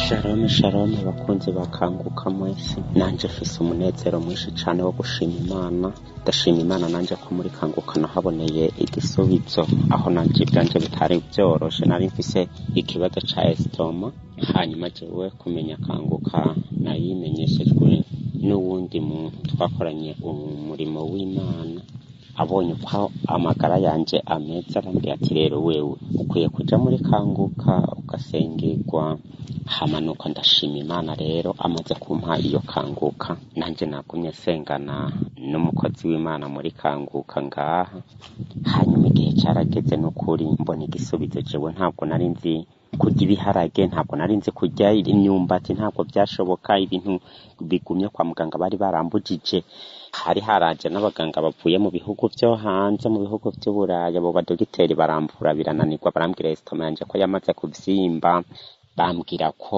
shalom shalom bakunzi bakanguka mwese nanje mfise umunezero mwinshi cane wo gushima imana ndashima imana nanje ko muri kanguka nahaboneye igisubizo aho nanje ivyanje bitari vyoroshe nari mfise ikibazo ca estoma hanyuma jewe kumenya kanguka nayimenyeshejwe n'uwundi muntu twakoranye umurimo w'imana abonye uko amagara yanje ameze arambwira ati rero wewe ukwiye kuja muri kanguka ugasengerwa hamanuka ndashima imana rero amaze kumpa iyo kanguka nanje nagumye sengana n'umukozi w'imana muri kanguka ngaha hanyuma igihe carageze n'ukuri mbona igisubizo jewe ntabwo nari nzi kurya ibiharage ntabwo nari nzi kurya imyumbati ntabwo byashoboka ibintu bigumye kwa muganga bari barambujije hari haraje n'abaganga bavuye mu bihugu vyo hanze mu bihugu vy'uburaya abo badogiteri baramvura birananirwa barambwira esitoma yanje ko yamaze kuvyimba bambwira ko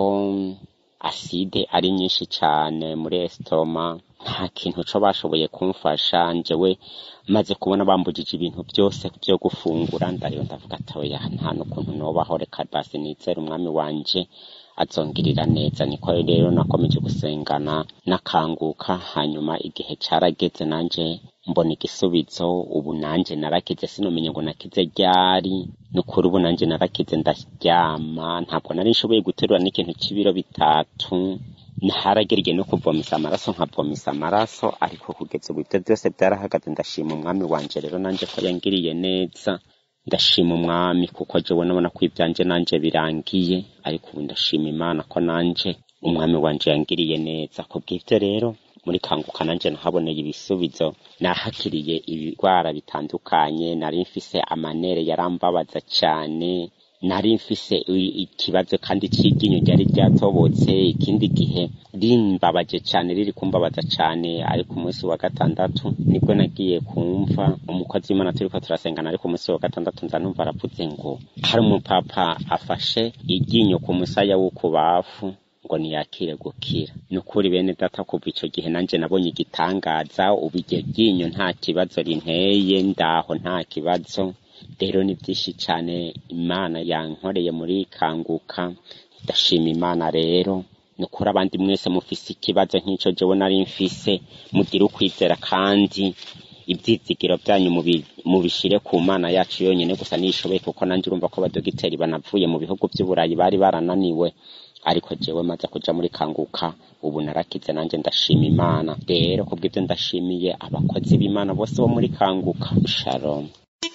aside ari nyinshi cane muri esitoma nta kintu co bashoboye kumfasha njewe maze kubona bambujije ibintu byose vyo gufungura ndariyo ndavuga ati oya nta n'ukuntu nobaho reka basi nizere umwami wanje azongirira neza niko rero nakomeje gusengana nakanguka hanyuma igihe carageze nanje mbona igisubizo ubu nanje narakize sinomenya ngo nakize ryari nukuri ubu nanje narakize ndaryama ntabwo nari nshoboye guterura n'ikintu c'ibiro bitatu haragereye no kuvomisa amaraso nkavomisa amaraso ariko kugeza ubu ivyo vyose vyarahagaze ndashima umwami wanje rero nanje ko yangiriye neza ndashima umwami kuko jewe nabona ko ivyanje nanje birangiye ariko ubu ndashima imana ko nanje umwami wanje yangiriye neza kubw'ivyo rero muri kanguka nanje nahaboneye ibisubizo nahakiriye ibigwara bitandukanye nari mfise amanere yarambabaza cane nari mfise ikibazo kandi c'iryinyo ryari ryatobotse ikindi gihe rimbabaje cane riri kumbabaza cane ariko umunsi wa gatandatu nibwo nagiye kumva umukozi w'imana turiko turasengana ariko umunsi wa gatandatu nza numva aravuze ngo hari umupapa afashe iryinyo ku musaya w'ukubafu ngo niyakire gukira nukuri bene data kuva ico gihe nanje nabonye igitangaza ubu iryo ryinyo nta kibazo rinteye ndaho nta kibazo rero ni byinshi cyane imana yankoreye muri kanguka ndashima imana rero nukuri abandi mwese mufise ikibazo nk'ico jewe nari mfise mugire ukwizera kandi ibyizigiro byanyu mubishire ku mana yacu yonyine gusa nishoboye kuko nanjye urumva ko abadogiteri banavuye mu bihugu by'uburayi bari barananiwe ariko jewe maze kuja muri kanguka ubu narakize nanjye ndashima imana rero kubw'ibyo ndashimiye abakozi b'imana bose bo muri kanguka shalom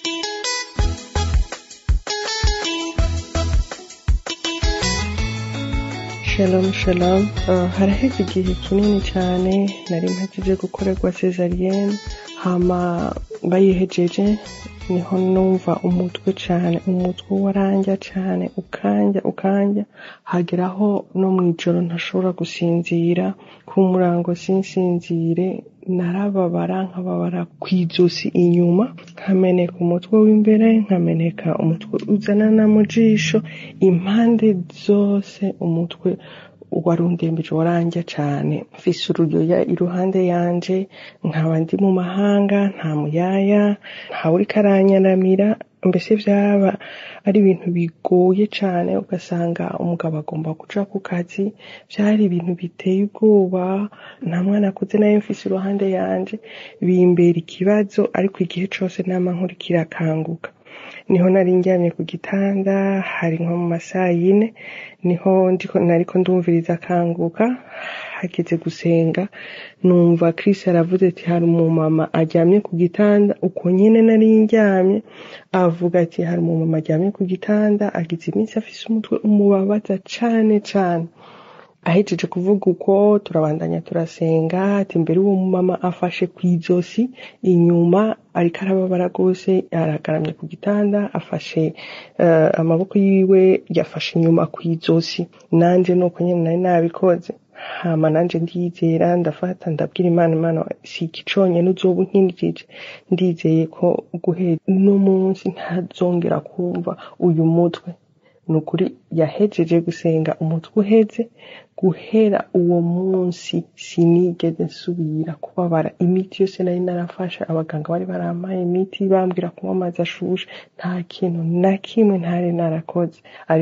shalom shalom uh, haraheze igihe kinini cyane nari mpagije gukorerwa cesariyene hama bayihejeje niho numva umutwe cyane umutwe waranja cyane ukanja ukanja hageraho no mu ijoro ntashobora gusinzira ku murango sinsinzire narababara nkababara ku ijosi inyuma nkameneka umutwe w'imbere nkameneka umutwe uzanana mu jisho impande zose umutwe warundembeje waranja cyane mfise uruyoya iruhande yanje nkaba ndi mu mahanga nta muyaya ntawe uriko aranyaramira mbese vyaba ari ibintu bigoye cane ugasanga umugabo agomba kuja ku kazi vyari ibintu biteye ubwoba nta mwana akuze nayo mfise iruhande yanje bimbera ikibazo ariko igihe cose nama nkurikira akanguka niho nari njyamye ku gitanda hari nko mu masaha yine niho ndiko nariko ndumviriza akanguka hageze gusenga numva Chris aravuze ati hari umumama aryamye ku gitanda uko nyene nari njyamye avuga ati hari umumama aryamye ku gitanda agize iminsi afise umutwe umubabaza cane cane ahejeje kuvuga uko turabandanya turasenga ati mbere uwo mumama afashe ku ijosi inyuma ariko arababara rwose aragaramye ku gitanda afashe uh, amaboko yiwe yafashe inyuma ku ijosi nanje nuko nyene nari nabikoze hama nanje ndizera ndafata ndabwira imana imana si iki conyene uzoba unkindikije ndizeye ko guhera uno munsi ntazongera kumva uyu mutwe nukuri yahejeje gusenga umutwe uheze guhera uwo munsi sinigeze nsubira kubabara imiti yose nari narafashe abaganga bari barampaye imiti bambwira kunywa amazi ashushe nta kintu na kimwe ntari narakoze ariko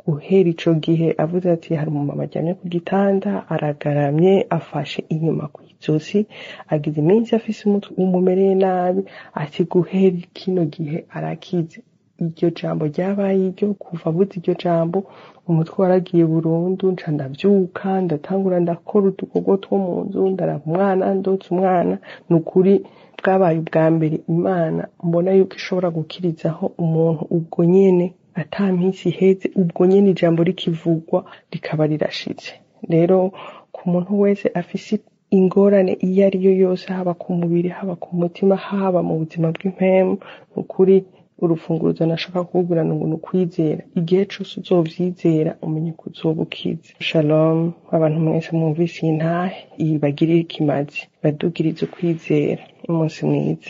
guhera ico gihe avuze ati hari umumama aryamye ku gitanda aragaramye afashe inyuma ku izosi agize iminsi afise umutwe umumereye nabi ati guhera kino gihe arakize iryo jambo ryabaye iryo kuva avuze iryo jambo umutwe waragiye burundu nca ndavyuka ndatangura ndakora udukorwa two mu nzu ndaraba umwana ndotsa umwana ni ukuri bwabaye ubwa mbere imana mbona yuko ishobora gukirizaho umuntu ubwo nyene ata minsi iheze ubwo nyene ijambo rikivugwa rikaba rirashitse rero ku muntu wese afise ingorane iyo ari yo yose haba ku mubiri haba ku mutima haba mu buzima bw'impemu ni ukuri urufunguruzo nashaka kukubwira ngo ni ukwizera igihe cose uzovyizera umenye ko uzoba ukize shalom abantu mwese mwumvise iyi ntahe iyi bagirire ikimazi badugirize ukwizera umunsi mwiza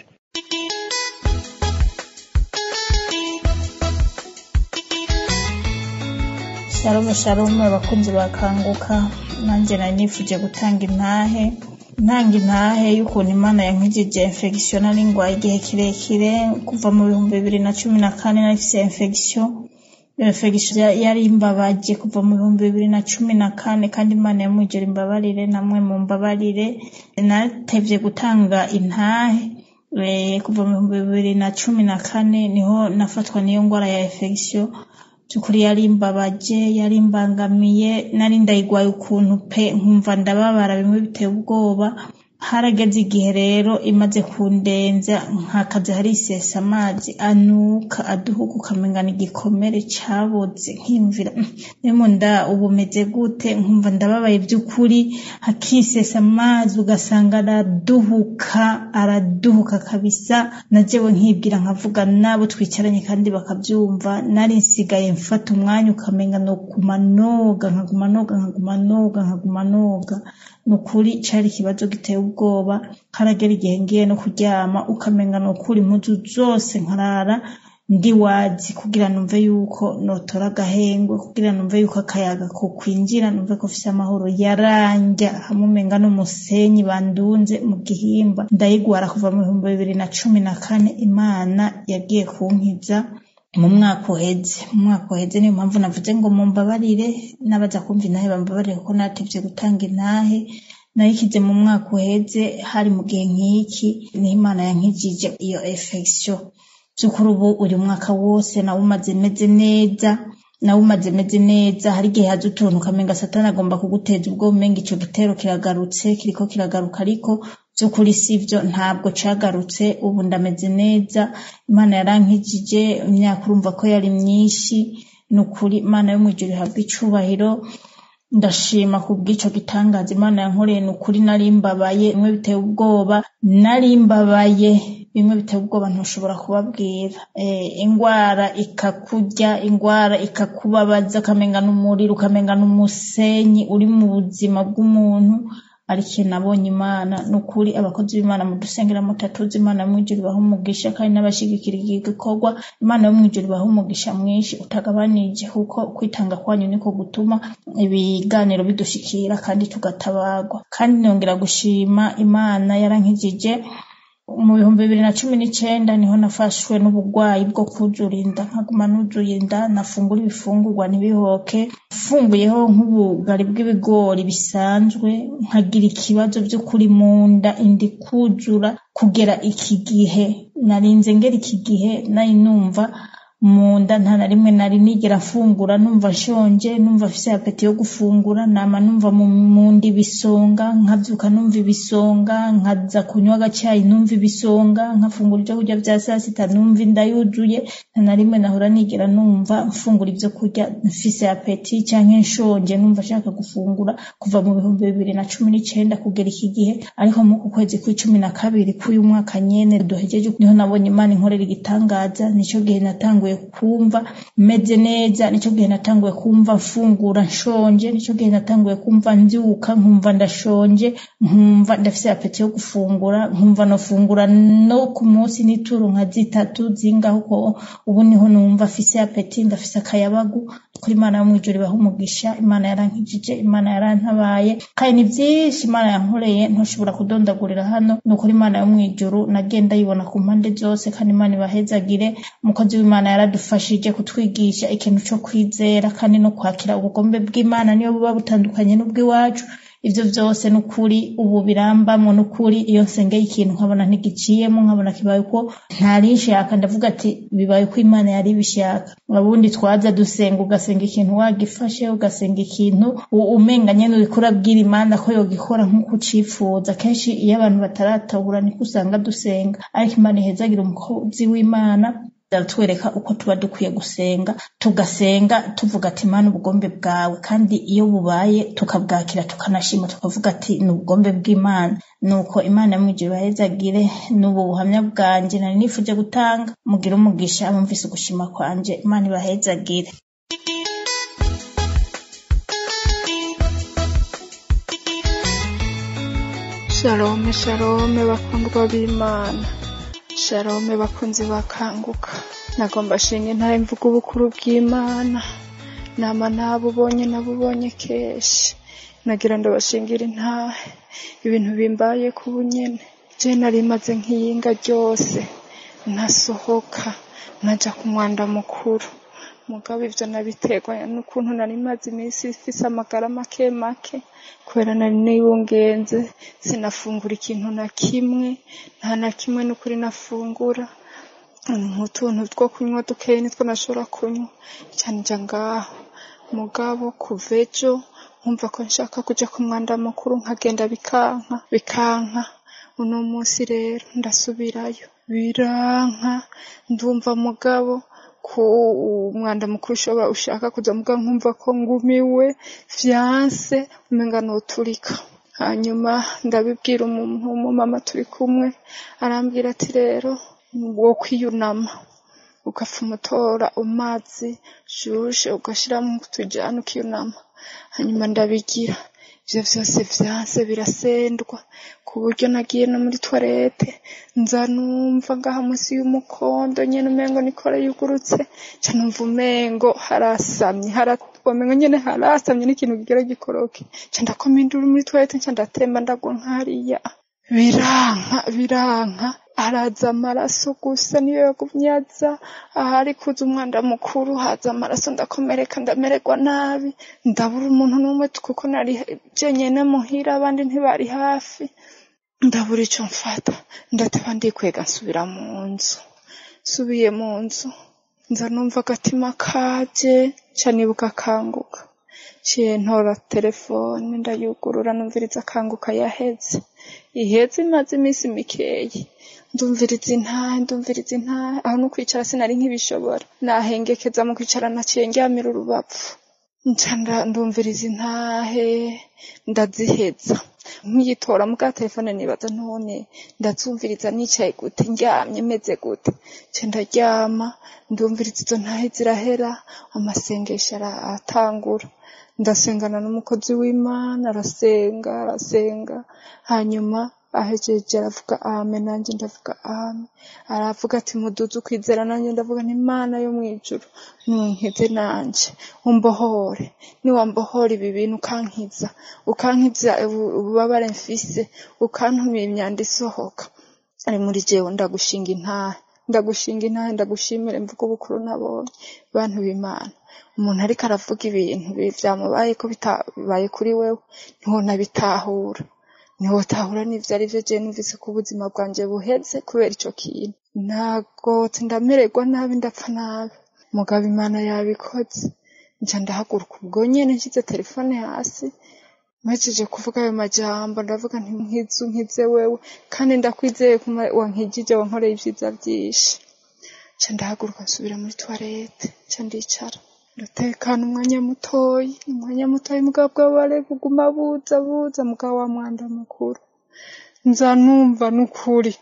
sharume sharume abakunzi bakanguka nanjye nari nifuje gutanga intahe ntanga intahe y'ukuntu imana yankijije infection nari ngwaye igihe kirekire kuva mu bihumbi bibiri na cumi na kane narifise infection iyo infection yari imbabaje kuva mu bihumbi bibiri na cumi na kane kandi imana yamwijera imbabarire namwe mu mbabarire natevye gutanga intahe kuva mu bihumbi bibiri na cumi na kane niho nafatwa n'iyo ngwara ya infection by'ukuri yari imbabaje yari imbangamiye nari ndayigwaye ukuntu pe nkumva ndababara bimwe biteye ubwoba harageze igihe rero imaze kundenza nkakazi hari isesa amazi anuka aduhuka ukamengana igikomere caboze nkiyumvira nemo nda ubu meze gute nkumva ndababaye by'ukuri hakisesa amazi ugasanga araduhuka araduhuka kabisa najewe nkibwira nkavuga nabo twicaranye kandi bakabyumva nari nsigaye mfata umwanya ukamenga no kumanoga nkaguma noga nkaguma noga nkaguma noga ni ukuri cari ikibazo giteye ubwoba haragera igihe ngiye no kuryama ukamenga ni ukuri impuzu zose nkarara ndi wazi kugira numve yuko notora agahengwe kugira numve yuko akayaga ko kwinjira numve ko mfise amahoro yaranja hamwe umenga n'umusenyi bandunze mu gihimba ndayigwara kuva mu bihumbi bibiri na cumi na kane imana yagiye kunkiza mu mwaka uheze mu mwaka uheze niyo mpamvu navuze ngo mumbabarire n'abaza kumva intahe bambabarire kuko natevye gutanga intahe nayikize mu mwaka uheze hari mu gihe nk'iki niho imana yankijije iyo infection by'ukuri ubu uyu mwaka wose nawe umaze meze neza nawe umaze meze neza hari igihe haza utuntu ukamenga satani agomba kuguteza ubwo umenga ico gitero kiragarutse kiriko kiragaruka ariko by'ukuri sivyo ntabwo cagarutse ubu ndameze neza imana yarankijije imyaka urumva ko yari myinshi ni ukuri imana yo mw'ijuru ihabwa icubahiro ndashima ku bw'ico gitangaza imana yankoreye ni ukuri nari mbabaye bimwe biteye ubwoba nari mbabaye bimwe biteye ubwoba ntushobora kubabwira ingwara ikakurya ingwara ikakubabaza ukamenga n'umuriro ukamenga n'umusenyi uri mu buzima bw'umuntu ariko iyo nabonye imana ni ukuri abakozi b'imana mudusengera mutatuzi imana yo mw'ijuru ibaha umugisha kandi n'abashigikira iki gikorwa imana yo mw'ijuru ibaha umugisha mwinshi utagabanije kuko kwitanga kwanyu niko gutuma ibiganiro bidushikira kandi tugatabarwa kandi nongera gushima imana yarankijije mu bihumbi bibiri na cumi n'icenda niho nafashwe n'ubugwayi bwo kuzura inda nkaguma nuzuye inda nafungura ibifungurwa ntibihoke mfunguyeho nk'ubugari bw'ibigori bisanzwe nkagira ikibazo vy'ukuri mu nda indi kuzura kugera iki gihe narinze ngera iki gihe nari numva mu nda nta na rimwe nari nigera mfungura numva nshonje numva afise apeti yo gufungura nama numva mu nda ibisonga nkavyuka numva ibisonga nkaza kunywa agacayi numva ibisonga nkafungura ivyo kurya vya sasita numva inda yuzuye nta na rimwe nahora nigera numva mfungura ivyo kurya mfise apeti canke nshonje numva nshaka gufungura kuva mu bihumbi bibiri na cumi n'icenda kugera iki gihe ariko muku kwezi kw'icumi na kabiri k'uyu mwaka nyene duhejeje niho nabonye imana inkorera igitangaza nico gihe natanguye kumva meze neza nico gihe natanguye kumva mfungura nshonje nico gihe natanguye kumva mvyuka nkumva ndashonje nkumva ndafise apeti yo gufungura nkumva nofungura no ku munsi n'ituru nka zitatu zingaho uko ubu niho numva afise apeti ndafise akayabagu kuri imana yo mw'ijuru ibaha umugisha imana yarankijije imana yarantabaye kandi ni byinshi imana yankoreye ntushobora kudondagurira hano ni ukuri imana yo mw'ijuru nagenda yibona ku mpande zose kandi imana ibahezagire umukozi w'imana yaradufashije kutwigisha ikintu cyo kwizera kandi no kwakira ubugombe bw'imana niyo buba butandukanye n'ubw'iwacu ivyo vyose n'ukuri ubu birambamwo n'ukuri iyo nsengeye ikintu nkabona ntigiciyemo nkabona kibaye uko ntarinshaka ndavuga ati bibaye uko imana yari ibishaka ubundi twaza dusenga ugasenga ikintu wagifashe ugasenga ikintu umenga nyene uriko urabwira imana ko yogikora nk'uko ucifuza kenshi iyo abantu bataratahura niko usanga dusenga ariko imana ihezagira umukozi w'imana twereka uko tuba dukwiye gusenga tugasenga tuvuga ati imana ubugombe bwawe kandi iyo bubaye tukabwakira tukanashima tukavuga ati ni ubugombe bw'imana nuko imana yamwijuru bahezagire n'ubu buhamya bwanjye nari nifuje gutanga mugire umugisha abumvise ugushima kwanje imana ibahezagire shalome shalome bakundwa b'imana shalome bakunzi bakanguka nagomba shinga intare mvuga ubukuru bw'imana nama ntabubonye nabubonye kenshi nagira ngo bashingire intahe ibintu bimbaye ku bunyene je nari maze nk'iyinga ryose ntasohoka naja ku mwanda mukuru mugabo ivyo nabiterwa n'ukuntu nari maze iminsi ifise amagara make make kubera nari niyungenze sinafungura ikintu na kimwe nta na kimwe n'ukuri nafungura nk'utuntu two kunywa dukeyi nitwo nashobora kunywa cyane nja ngaho mugabo kuva ejo nkumva ko nshaka kuja ku mwanda mukuru nkagenda bikanka bikanka uno munsi rero ndasubirayo biranka ndumva mugabo ku umwanda mukuru ushobora ushaka kuza muga nkumva ko ngumiwe vyanse umenga noturika hanyuma ndabibwira umuntu w'umumama turi kumwe arambwira ati rero wo kwiyunama ugapfuma utora amazi shushe ugashiramo utujana ukiyunama hanyuma ndabigira ivyo vyose vyanse birasendwa ku buryo nagiye no muri toilette nza numva ngaha munsi y'umukondo nyene umengo nikora yugurutse ca numva umengo harasamye wamengo nyene harasamye n'ikintu kigera gikoroke ca ndakoma induru muri toilette nca ndatemba ndagwa nkariya biranka biranka haraza amaraso gusa niyo yagumye aza ahari kuza umwanda mukuru haza amaraso ndakomereka ndamererwa nabi ndabura umuntu n'umwe kuko nari jenyene muhira abandi ntibari hafi ndabura ico mfata ndateba ndikwega nsubira mu nzu nsubiye mu nzu nza numva agatima kaje ca nibuka akanguka ciye ntora telefone ndayugurura numviriza akanguka yaheze iheze imaze iminsi mikeyi ndumviriza intahe ndumviriza intahe aho no kwicara sinari nk'ibishobora nahengekeza mu kwicara naciye ndyamira urubavu nca ndumviriza intahe ndaziheza nkiyitora mu bwa telefone nibaza none ndazumviriza nicaye gute ndyamye meze gute nca ndaryama ndumviriza izo ntahe zirahera amasengesho aratangura ndasengana n'umukozi w'imana arasenga arasenga hanyuma ahejeje aravuga ame nanjye ndavuga ame aravuga ati muduze ukwizera nanjye ndavuga nti imana yo mw'ijuru nunkize nanje umbohore niwambohora ibi bintu ukankiza ukankiza ububabare mfise ukantumira imyanda isohoka ari muri jewe ndagushinga intahe ndagushinga intahe ndagushimire mvuga ubukuru nabonye bantu b'imana umuntu ariko aravuga ibintu vyamubaye ko bitabaye kuri wewe ntiwonabitahura ntiwotahura n'ivyo ari vyo jewe numvise ko ubuzima bwanje buheze kubera ico kintu nagotse ndamererwa nabi ndapfa nabi mugabo imana yabikoze nca ndahaguruka ubwo nyene nshyize telefone hasi mpejeje kuvuga ayo majambo ndavuga nti nkize unkize wewe kandi ndakwizeye ko wankijije wankoreye ivyiza vyinshi nca ndahaguruka nsubira muri toilette nca ndicara ndatekana umwanya mutoyi umwanya mutoyi mugabo bwabare buguma buza buza mugabo wa mwanda mukuru nza numva n'ukuri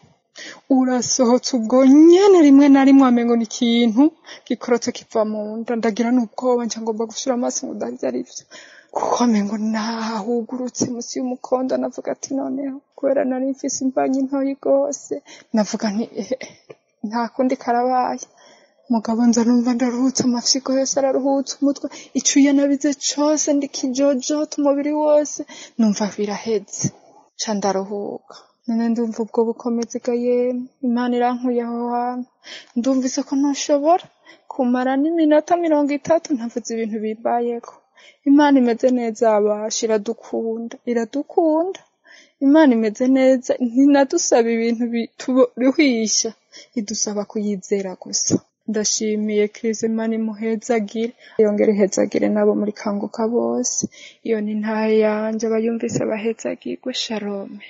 urasohotse ubwo nyene rimwe na rimwe wamengo ni ikintu gikorotse kiva mu nda ndagira n'ubwoba nca ngomba gushira amaso ngo ndavyo ari vyo kuko amengo nahugurutse munsi y'umukondo navuga ati noneho kubera nari mfise imbanyi ntoyi rwose navuga nti nta kundi karabaye mugabo nza numva ndaruhutse amafyigo yose araruhutse umutwe icuye nabize cose ndikijojota umubiri wose numva biraheze ca ndaruhuka none ndumva ubwo bukomezi ga yemwe imana irankuye aho hantu ndumvise ko ntushobora kumara n'iminota mirongo itatu ntavuze ibintu bimbayeko imana imeze neza abasha iradukunda iradukunda imana imeze neza ntinadusaba ibintu bituruhisha idusaba kuyizera gusa ndashimiye kristo imana imuhezagire yongere ihezagire n'abo muri kanguka bose iyo ni ntahe yanje abayumvise bahezagirwe shalome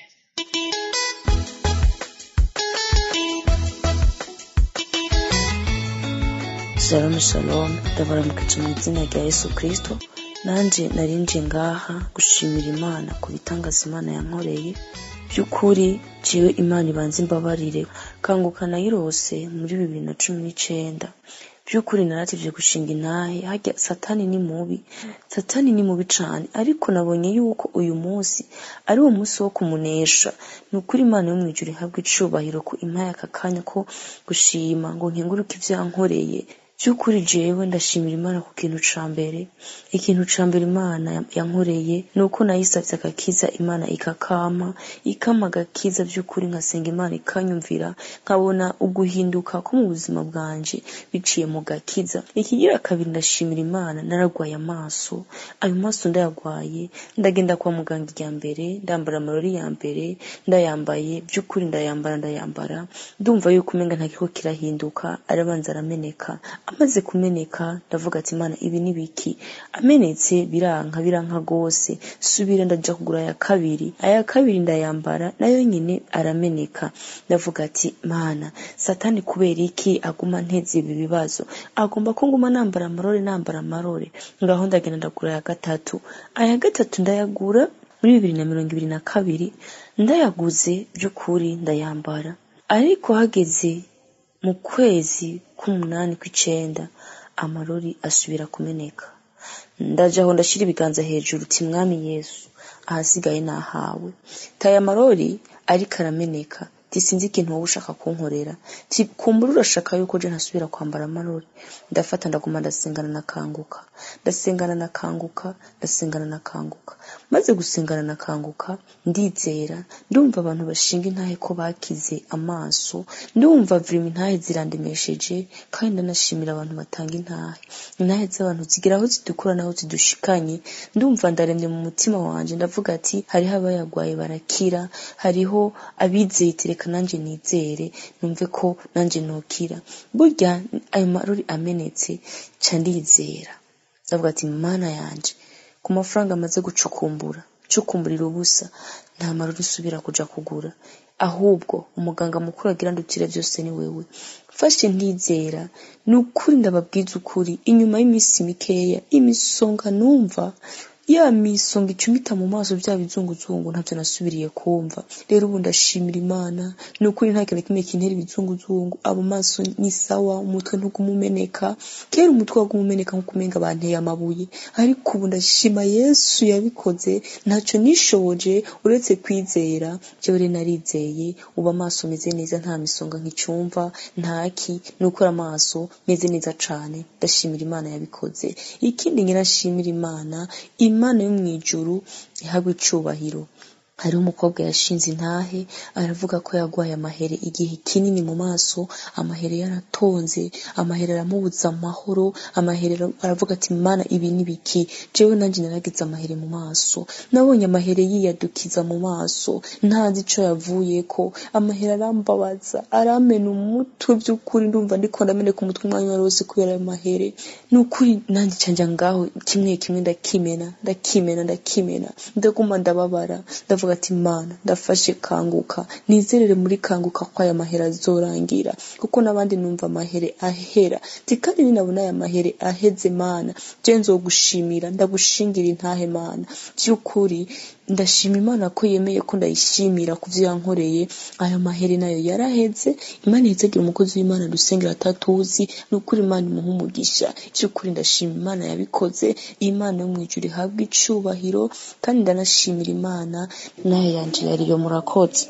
shalom shalom ndabaramukije mu izina rya yesu kristo nanje narinje ngaha gushimira imana ku bitangaza imana yankoreye by'ukuri jewe imana ibanza imbabarire kanguka nayirose muri bibiri na cumi n'icenda by'ukuri narativye gushinga intahe harya satani ni mubi satani ni mubi cane ariko nabonye yuko uyu munsi ari wo munsi wo kumunesha ni ukuri imana yo mwijuru ihabwa icubahiro ko impaye aka kanya ko gushima ngo nkenguruke ivyo yankoreye by'ukuri jewe ndashimira imana ku kintu ca mbere ikintu ca mbere imana yankoreye ni uko nayisavye agakiza imana ikakama ikama agakiza by'ukuri nkasenga imana ikanyumvira nkabona uguhinduka ko mu buzima bwanje biciye mu gakiza ikigira kabiri ndashimira imana naragwaye amaso ayo maso ndayagwaye ndagenda kwa muganga irya mbere ndambara amarori ya mbere ndayambaye by'ukuri ndayambara ndayambara ndumva yuko umenga ntakiko kirahinduka arabanza arameneka amaze kumeneka ndavuga ati imana ibi ni biki amenetse biranka biranka rwose subira ndaja kugura aya kabiri aya kabiri ndayambara nayo nyine arameneka ndavuga ati mana satani kubera iki aguma nteze ibi bibazo agomba ko nguma nambara amarore nambara amarore ngaho ndagenda ndagura aya gatatu aya gatatu ndayagura muri bibiri na mirongo ibiri na kabiri ndayaguze by'ukuri ndayambara ariko hageze mu kwezi k'umunani kw'icenda amarori asubira kumeneka ndajaho ndashira ibiganza hejuru ti mwami yesu ahasigaye nahawe taye amarori ariko arameneka ti sinzi ikintu wowe ushaka kunkorera ti kumbura urashaka yuko je ntasubira kwambara amarori ndafata ndaguma ndasengana nakanguka ndasengana nakanguka ndasengana nakanguka maze gusengana nakanguka ndizera ndumva abantu bashinga intahe ko bakize amaso ndumva vrima intahe zirandemesheje kandi ndanashimira abantu batanga intahe intahe z'abantu zigira aho zidukura n'aho zidushikanye ndumva ndaremye mu mutima wanje ndavuga ati hariho abayagwaye barakira hariho abizeye ati reka nanje nizere numve ko nanje nokira burya ayo marori amenetse ca ndizera ndavuga ati mana yanje ku mafaranga amaze gucukumbura cukumburira ubusa nta marori usubira kuja kugura ahubwo umuganga mukuru agira ndutire byose ni wewe fashe ntizera ni ukuri ndababwiza ukuri inyuma y'iminsi mikeya imisonga numva ya misonga icumita mu maso bya bizunguzungu ntabyo nasubiriye kumva rero ubu ndashimira imana ni ukuri nta kintu kimwe kintera ibizunguzungu abo maso ni sawa umutwe ntugumumeneka kera umutwe wagumumeneka nkuko umenga banteye amabuye ariko ubu ndashima yesu yabikoze ntacyo nishoboje uretse kwizera jewe rero narizeye ubu amaso meze neza nta misonga nkicumva ntaki ni ukuri amaso meze neza cane ndashimira imana yabikoze ikindi nyirashimira imana imana yo mu ijuru ihabwa icubahiro hariho umukobwa yashinze intahe aravuga ko yagwaye amahere igihe kinini mu maso amahere yaratonze amahere aramubuza amahoro amahere aravuga ati mana ibi ni biki jewe nanjye naragize amahere mu maso nabonye amahere yiyadukiza mu maso ntazi ico yavuyeko amahere arambabaza aramena umutwe by'ukuri ndumva ndiko ndameneka umutwe umwanya wari wose kubera ayo mahere ni ukuri nanjye canja ngaho kimwe kimwe ndakimena ndakimena ndakimena ndaguma ndababara ndavuga ati mana ndafashe kanguka nizerere muri kanguka ko aya mahera azorangira kuko n'abandi numva amahere ahera ti kandi ninabona aya mahere aheze mana je nzogushimira ndagushingira intahe mana by'ukuri ndashima imana ko yemeye ko ndayishimira ku byo yankoreye aya mahere nayo yaraheze imana ihezegera umukozi w'imana dusengera atatuzi ni ukuri imana imuha umugisha by'ukuri ndashima imana yabikoze imana yo mu ijuru ihabwa icubahiro kandi ndanashimira imana nayo yanje yariyo murakoze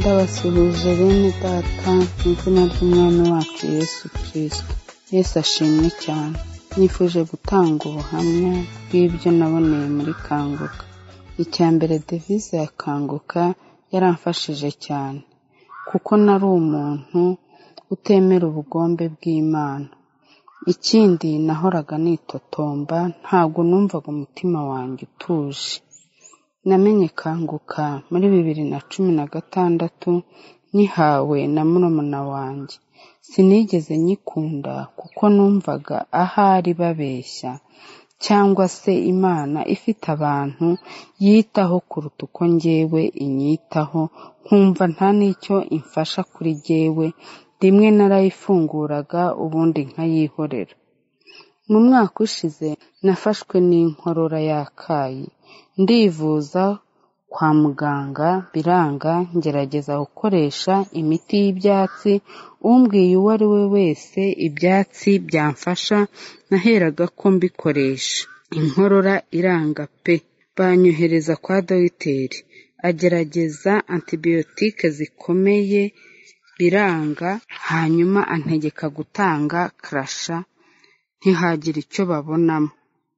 ndabasuhuje bene data mu izina ry'umwami wacu yesu kirisito yesu ashimwe cyane nifuje gutanga ubuhamya bw'ibyo naboneye muri kanguka icya mbere devise ya kanguka yaramfashije cyane kuko nari umuntu utemera ubugombe bw'imana ikindi nahoraga nitotomba ntabwo numvaga umutima wanjye utuje namenye kanguka muri bibiri na cumi na gatandatu nyihawe na murumuna wanjye sinigeze nyikunda kuko numvaga ahari babeshya cyangwa se imana ifite abantu yitaho kuruta uko njyewe inyitaho nkumva nta n'icyo imfasha kuri jyewe rimwe narayifunguraga ubundi nkayihorera mu mwaka ushize nafashwe n'inkorora yakayi ndivuza kwa muganga biranga ngerageza gukoresha imiti y'ibyatsi umbwiye uwo ari we wese ibyatsi byamfasha naheraga ko mbikoresha inkorora iranga pe banyohereza kwa dogiteri agerageza antibiyotike zikomeye biranga hanyuma antegeka gutanga karasha ntihagire icyo babonamo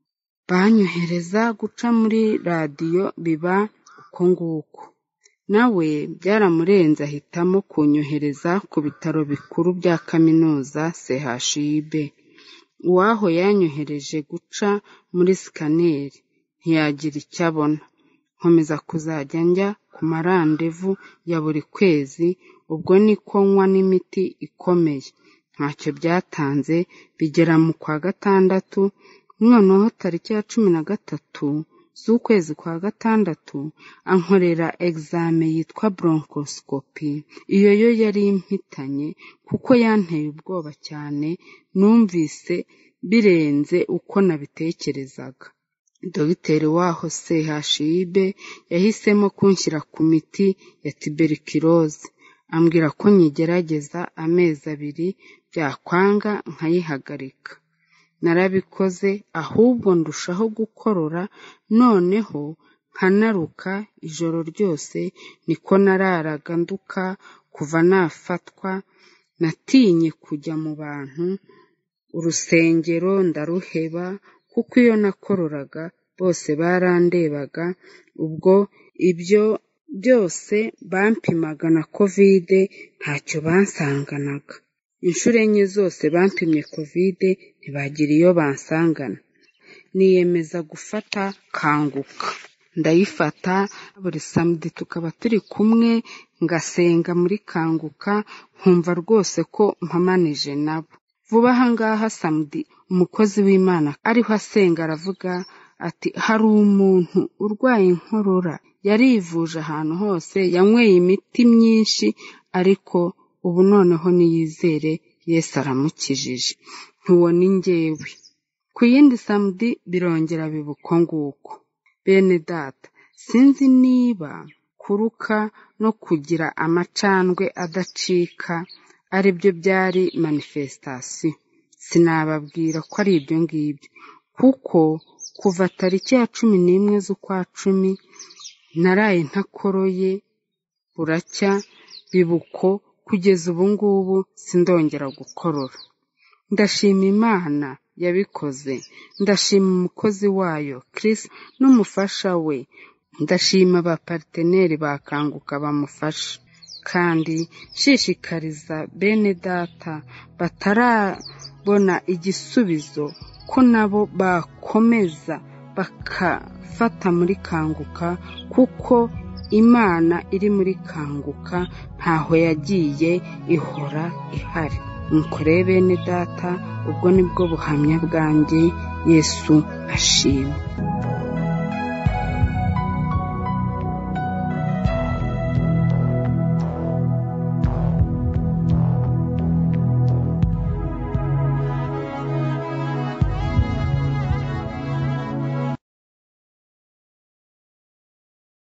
banyohereza guca muri radiyo biba uko nguko nawe byaramurenze ahitamo kunyohereza ku bitaro bikuru bya kaminuza chib uwaho yanyohereje guca muri sikaneri ntiyagira icyo abona nkomeza kuzajya njya ku marandevu ya buri kwezi ubwo niko nywa n'imiti ikomeye ntacyo byatanze bigera mu kwa gatandatu noneho tariki ya cumi na gatatu z'ukwezi kwa gatandatu ankorera egizame yitwa bronchoscopy iyo yo yari impitanye kuko yanteye ubwoba cyane numvise birenze uko nabitekerezaga dogiteri waho chib yahisemo kunshyira ku miti ya tuberculosis ambwira ko nyigerageza amezi abiri byakwanga nkayihagarika narabikoze ahubwo ndushaho gukorora noneho nkanaruka ijoro ryose niko nararaga nduka kuva nafatwa natinye kujya mu bantu urusengero ndaruheba kuko iyo nakororaga bose barandebaga ubwo ibyo byose bampimaga na kovide ntacyo bansanganaga inshuro enye zose bampimye kovide ntibagira iyo bansangana niyemeza gufata kanguka ndayifata buri samedi tukaba turi kumwe ngasenga muri kanguka nkumva rwose ko mpamanije nabo vuba aha ngaha samedi umukozi w'imana ariho asenga aravuga ati hari umuntu urwaye inkorora yarivuje ahantu hose yanyweye imiti myinshi ariko ubu noneho niyizere yesu aramukijije ntuwona ingewe ku yindi samedi birongera biba uko nguko bene data sinzi niba kuruka no kugira amacandwe adacika ari byo byari manifesitasiyo sinababwira ko ari ibyo ngibyo kuko kuva tariki ya cumi n'imwe z'ukwa cumi naraye ntakoroye buracya bibuko kugeza ubu ngubu sindongera gukorora ndashima imana yabikoze ndashima umukozi wayo Chris n'umufasha we ndashima abapariteneri bakanguka bamufasha kandi nshishikariza bene data batarabona igisubizo ko nabo bakomeza bakafata muri kanguka kuko imana iri muri kanguka ntaho yagiye ihora ihari mukore bene data ubwo nibwo buhamya bwanjye yesu ashimwe